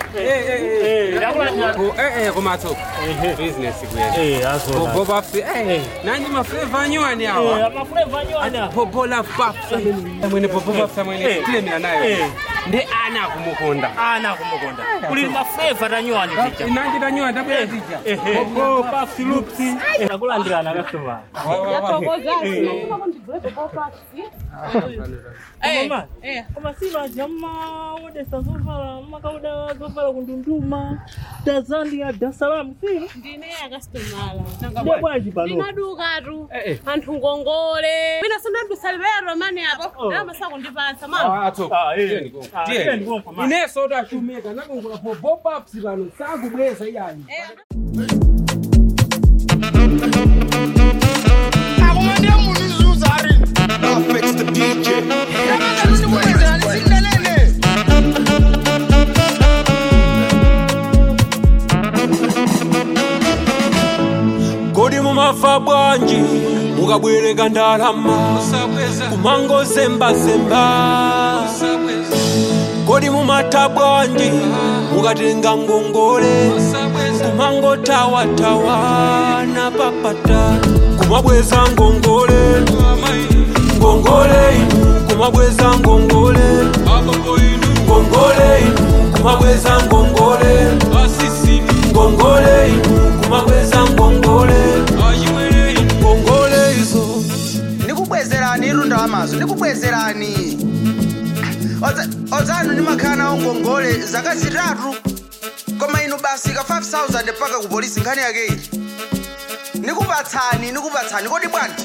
Eh, ndakulandira. komatso Ehe. business kuyena Eh, azona. boba nanyi mafleva anywani awa Eh, amafuleva anywana. popola papsa mwene popo papsa mwene Eh. tilemera nayo Eh. ndi ana akumukonda Ana kumukonda. Kuli mafuleva tanywani picha. nanji tanywa tabwera tija Ehe. Popo, pafsi, lupsi. Ndakulandirana customer. Mama, koma sino ajama wodesa zovala makauda zovala kundunduma tazania dar es salaam sino ndine akasitomala nde bwanji pano ndinadukatu Eh, eh. anthu ngongole mina sindadusalivero mani apo Oh. amasako ndipasa mama atso Ah, eh. Ah, tiyeni konko, man. ineso tashumika nakongola popo papsi pano sakubweza iyani akumwendea muntu izuza ari ndamazaninikwezera nisindelele kodi mumafa bwanji mukabwereka ndalama kumango zembazemba kodi mumata bwanji mukatenga ngongole kumango tawatawa na papata kumabweza ngongole ngongole inu kumabweza ngongole ngongole inu kumabweza ngongole ngongole inu kumabweza ngongole ngongole izo ndikubwezerani irunda wamazo ndikubwezerani odzanu ndimakhala nawo ngongole zaka zitatu koma inu basi ka 5000 paka ku polisi nkhani yake iyi ndikupatsani ndikupatsani kodi bwanji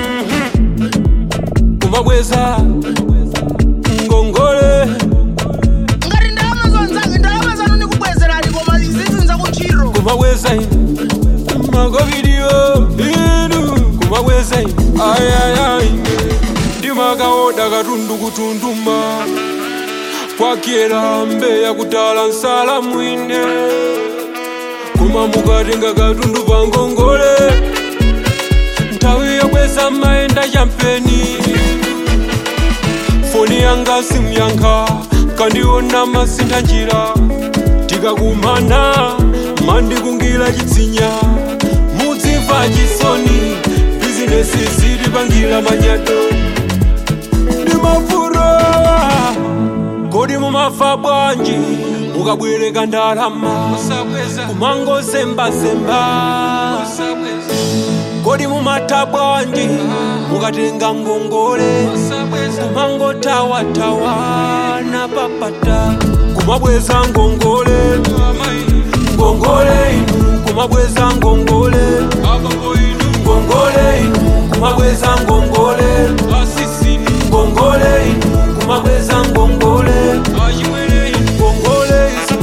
kumabweza ngongole ngati ndalama zonzange ndalama zanu ndikubwezerani koma zizinza kuntchito kumabweza inu makovidiyo inu kumabweza inu ayayai ndimakaoda katundu kutunduma kwakyera mbeya kutala nsala mwine koma mukatenga katundu pa ngongole nthawi yokweza mayenda champeni foni yanga simyankha kandiona masintha njira tikakumana mandikungira chitsinya mudzimva chisoni bizinesi zitipangira manyato ndimafura kodi mumafa bwanji mukabwereka ndalama kumango zembazemba kodi mumata bwanji mukatenga ngongole kumango tawatawa na papata kumabweza ngongole ngongole inu kumabweza ngongole ngongole inu kumabweza ngongole ngongole inu kumabweza ngongole ngongole izo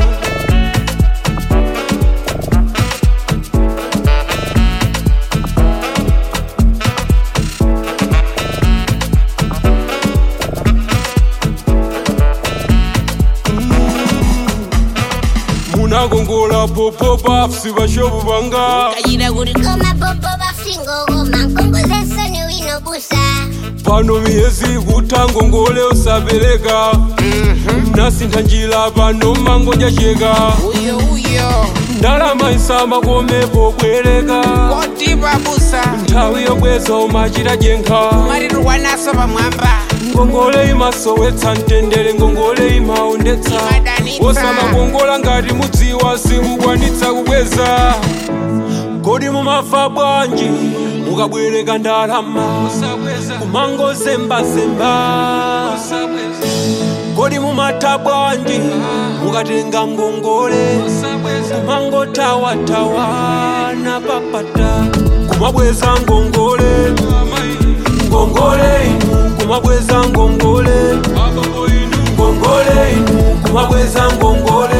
munakongola popo pafsi vashovu vanga kayira kuti koma popo bafingo koma nkongozesoni wino busa pano miyezi kuta ngongole usapereka nasintha njira pano mango njacheka uyo uyo ndalama isama komepo bwereka koti babusa nthawi yobweza umachita jenkha marirwa naso pamwamba ngongole imasowetsa mtendere ngongole imaondetsa Imadanitsa. osamakongola ngati mudziwa simukwanitsa kubweza kodi mumafa bwanji mukabwereka ndalama kumango zembazemba kodi mumata bwanji mukatenga ngongole kumango tawatawa na papata kumabweza ngongole ngongole inu kumabweza ngongole ngongole inu kumabweza ngongole